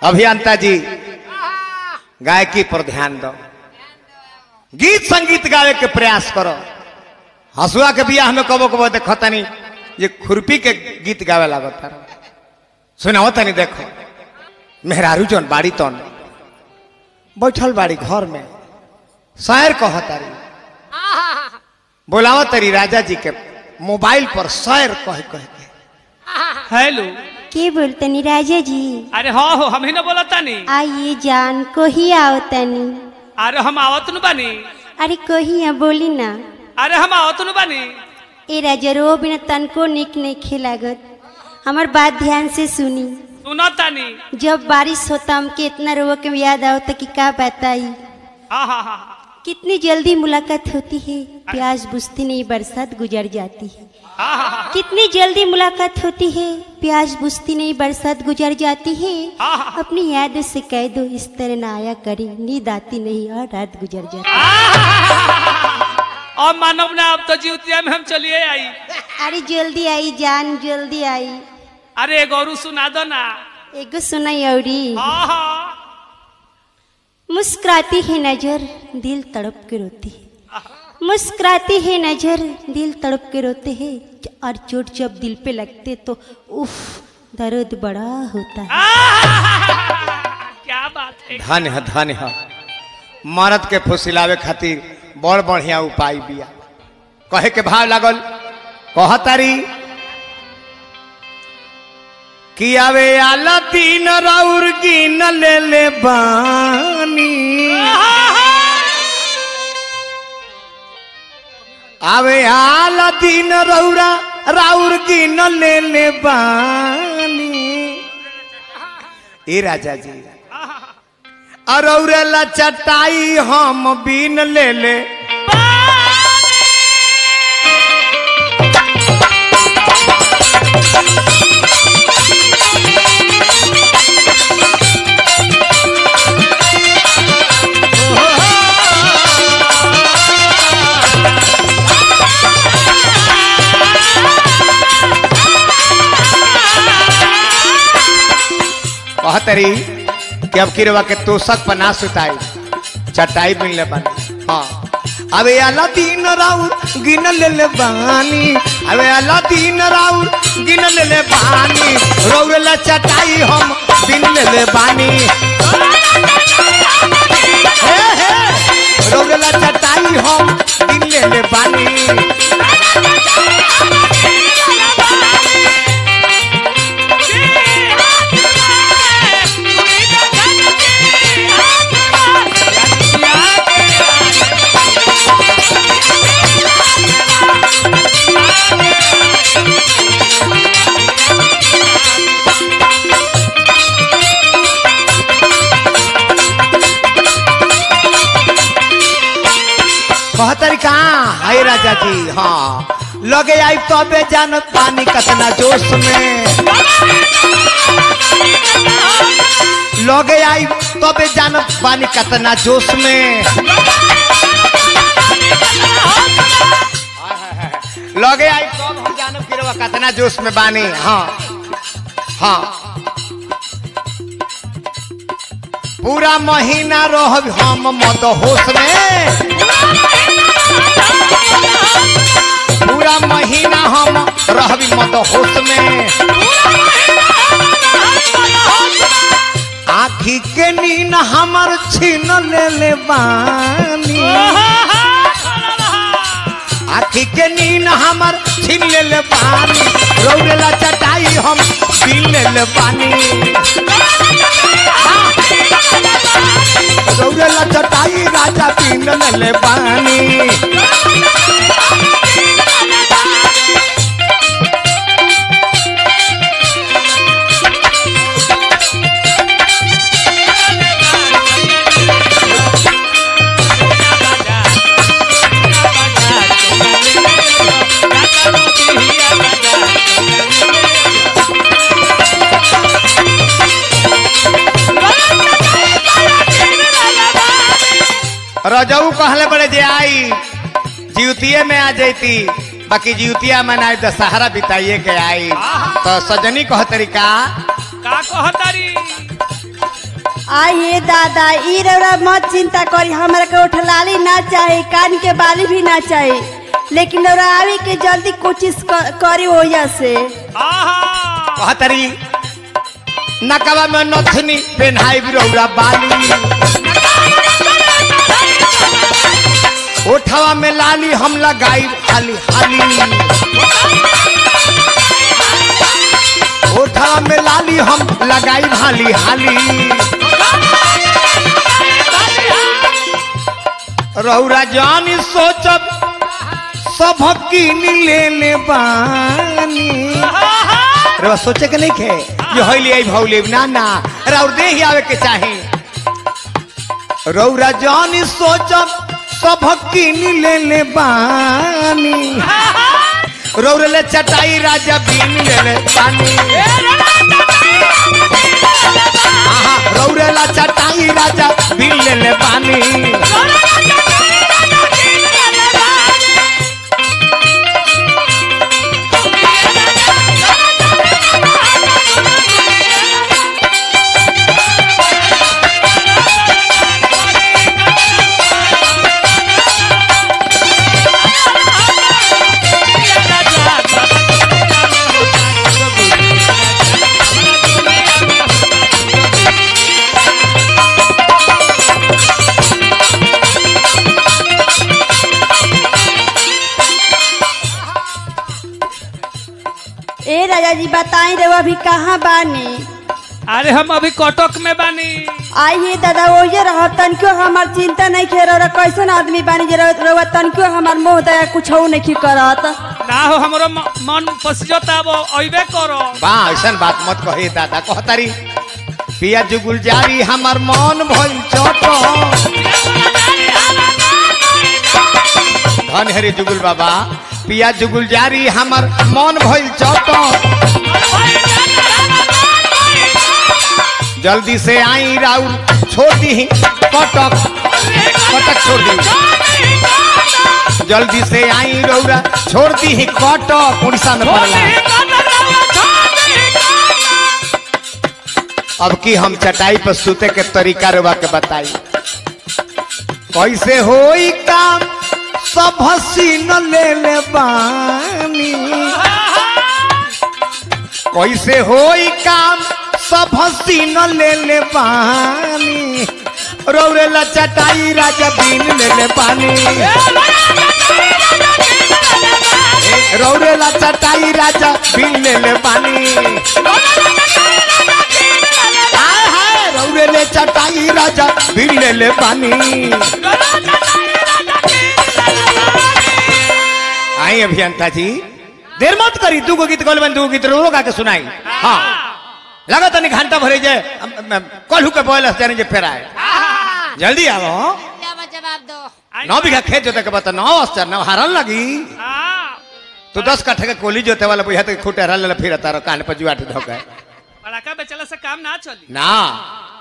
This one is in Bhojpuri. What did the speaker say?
अभियंता जी गायकी पर ध्यान दो गीत संगीत गावे के प्रयास करो हसुआ के बियाह में कबो कबो देखो तनी ये खुरपी के गीत गावे लागत सुनाओ तनी देखो मेहरारू जौन बाड़ी तौन बैठल बाड़ी घर में शायर कह तारी बोलावा तारी राजा जी के मोबाइल पर शायर कह कह के हेलो के बोलतनी राजा जी अरे हाँ हो हम ही ना बोला तानी आइए जान कोही आओ तनी अरे हम आवत न बानी अरे कोही आ बोली ना अरे हम आवत न बानी ए राजा रो बिना तनको निक नहीं खिलागत हमार बात ध्यान से सुनी सुनो तानी जब बारिश होता हमके इतना रो के याद आओ तो कि का बताई हाँ हाँ हाँ कितनी जल्दी मुलाकात होती है प्यास बुझती नहीं बरसात गुजर जाती है हाँ हाँ हाँ कितनी जल्दी मुलाकात होती है प्यास बुझती नहीं बरसात गुजर जाती है हाँ, हाँ। अपनी याद से कह दो इस तरह ना आया करी नींद आती नहीं और रात गुजर जाती है। और मानव ना अब तो जीवतिया में हम चलिए आई अरे जल्दी आई जान जल्दी आई अरे गौरू सुना दो ना एगो सुनाई औरी हाँ हाँ मुस्कुराती है नजर दिल तड़प के रोती है मुस्कुराती है नजर दिल तड़प के रोते हैं और चोट जब दिल पे लगते तो उफ दर्द बड़ा होता है क्या बात है धन है धन है मरद के फुसिलावे खातिर बड़ बढ़िया उपाय बिया कहे के भाव लागल कह तारी कि आवे आला तीन राउर गिन ले ले बानी आवे आला तीन रौरा राउर गिन ले ले बानी ए राजा जी अरौरेला चटाई हम बीन ले ले कहतरी कि अब किरवा के तोसक पर ना सुताई चटाई मिल ले बानी हाँ अबे अला तीन राउर गिन ले ले बानी अबे अला तीन राउर गिन ले ले बानी रौरेला चटाई हम बिन ले ले बानी हे हे रौरेला चटाई हम बिन ले ले बानी कहतरी कहाँ हाय राजा जी हाँ लगे आई तबे जानत पानी कतना जोश में लगे आई तबे जानत पानी कतना जोश में लगे आई तब हम जानब कि रउआ कतना जोश में बानी हाँ हाँ पूरा महीना रहब हम मद होश में पूरा महीना हम रहबी मद होश में आखी के नीन हमर छीन ले ले बानी आखी के नीन हमर छीन ले ले बानी रौरेला चटाई हम पीन ले ले बानी रौरेला चटाई राजा पीन ले ले बानी रजऊ कहले बड़े जे आई जीवतिये में आ जैती बाकी जीवतिया में ना दशहरा बिताइए के आई तो सजनी कह तरीका का कहतारी आइए दादा ई रौरा मत चिंता करी हमरा के उठलाली ना चाहे कान के बाली भी ना चाहे लेकिन रौरा आवे के जल्दी कोशिश क- करी ओया से आहा कहतरी नकवा में नथनी पेन्हाई रौरा बाली ओठवा में लाली हम लगाई हाली हाली ओठवा में लाली हम लगाई हाली हाली रौरा जानी सोचब सब कीन ले बानी रवा सोचे के नहीं खे ये होइली आई भौली ना ना रौर दे ही आवे के चाहे रौरा जानी सोचब सब कीन ले ले बानी रौर ले चटाई राजा बीन ले ले बानी आहा रौरे ला चटाई राजा बीन ले ले बानी ए राजा जी बताई रउआ अभी कहाँ बानी अरे हम अभी कटक में बानी आइए दादा ओये रह तनिको हमार चिंता नहीं खे रौरा कैसन आदमी बानी जे रउआ रउआ तनिको हमार मोह दया कुछ नहीं करत ना हो हमरो म- मन पसिजता अब अइबे करो बा ऐसन बात मत कही दादा कहतारी पिया जुगुल जारी हमर मन भइल चोटो धन हरी जुगुल बाबा पिया जुगुल जारी हमर मन भइल चोटो जल्दी से आई राउर छोड़ दी कटक कटक छोड़ दी जल्दी से आई रौरा छोड़ दी कटक उड़ीसा में पड़ला अब की हम चटाई पर सूते के तरीका रुआ के बताई कैसे होई काम सब हसीन ले ले बानी कैसे होई काम सब हसीन ले ले बानी रौरे ला चटाई राजा बीन ले ले पानी रौरे ला चटाई राजा बीन ले ले पानी हाय हाय रौरे ले चटाई राजा बीन ले ले पानी आई अभियंता जी देर मत करी दू गो गीत गलबन दू गीत रो गा के सुनाई हाँ लगा तनी घंटा भरे जाए कलहू के बोल जाने जे फेर आए जल्दी आओ जवाब दो नौ बीघा खेत जोते के बता नौ अस्तर नौ हरन लगी हाँ तो दस कट्ठे के कोली जोते वाला बुझा तो खूटे हरल फिर तारो कान पर जुआट धोके पड़ाका बेचला से काम ना चली ना